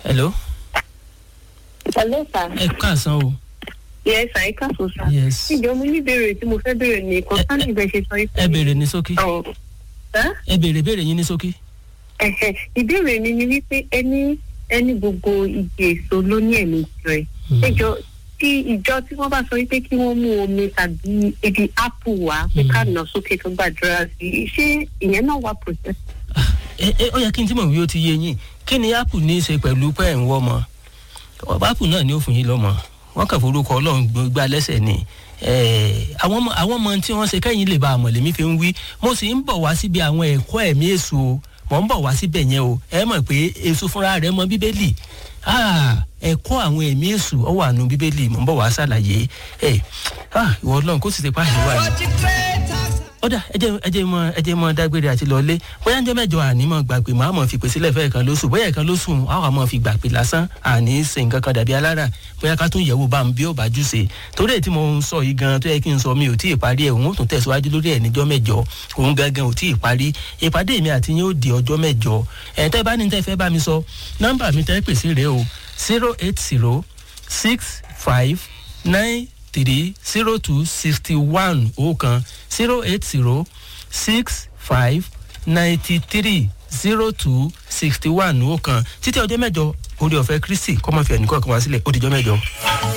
hello Hello, sir. ẹ káàsán o Yes, sir. Ẹ káàsán, sir. yes Ìjọ mo ní ìbéèrè tí mo fẹ́ béèrè ní kọ́ńtánì ìbẹ̀ ṣe sọ ẹ béèrè ní ṣókí Ọ̀ sir? ẹ béèrè béèrè yín ní ṣókí. Ẹ̀hẹ̀, ìbéèrè mi ni wípé ẹni ẹni gbogbo igi èso ló ní ẹ̀mí tirẹ̀. Ẹjọ́ tí ìjọ tí wọ́n bá sọ wípé kí wọ́n mú omi tàbí ibi ápù wá pé ká nà sókè tó gbàdúrà sí i ṣé ìyẹn náà wà process? ẹ ẹ ó yẹ kí n tí mọ̀ wí ó ti yé yín kí ni apple ní í ṣe pẹ̀lú pẹ́ ń wọ́ ọmọ ọba apple náà ni ó fún yín lọ́mọ wọ́n kàn forúkọ ọlọ́run gbá lẹ́sẹ̀ ni Eh, àwọn ọmọ àwọn ọmọ tí wọ́n ṣe kẹ́yìn lè ba àmọ̀ lèmi fi ń wí mo sì ń bọ̀ wá síbi àwọn ẹ̀kọ́ ẹ̀mí èso o mò ń bọ̀ wá síbẹ̀ yẹn o ẹ mọ̀ pé èso fúnra rẹ̀ mọ bíbélì Ah, ẹ̀kọ́ àwọn ẹ̀mí èso ọ wà nù bíbélì mò ń bọ̀ wá ṣàlàyé ẹ ah, ìwọ ọlọ́run kó sì ti pàṣẹ wà ní ọ̀dà ẹjẹ ẹjẹ mọ ẹjẹ mọ dágbére àti lọlé bóyá ńjọ́ mẹ́jọ àní mọ gbàgbé màá mọ fìpè sílẹ̀ fẹ́ẹ̀ kan lóṣù bóyá ẹ̀kan lóṣù àwọn àmọ́ fi gbàgbé lásán àní ṣe nǹkan kan dàbí alára bóyá ká tún yẹ̀wò bá ń bí ó bá jù ṣe torí ẹ̀ tí mo ń sọ yìí gan tó yẹ kí n sọ mi ò tí ì parí ẹ̀ òun ó tún tẹ̀síwájú lórí ẹ̀ níjọ́ mẹ́jọ òun gangan ò tí ì parí ìpàdé mi àti yín ó di ọjọ́ mẹ́jọ ẹ̀ tẹ́ bá ní tẹ́ fẹ́ bá mi sọ nọ́mbà mi tẹ́ pèsè rèé o zero eight zero six five nine three zero two sixty one ọ̀kan zero eight zero six five ninety three zero two sixty one ọ̀kan títí ọjọ́ mẹ́jọ orí ọ̀fẹ́ kristi kọ́mọ́fẹ́ ẹnìkan kan wá sílẹ̀ ó dijọ́ mẹ́jọ.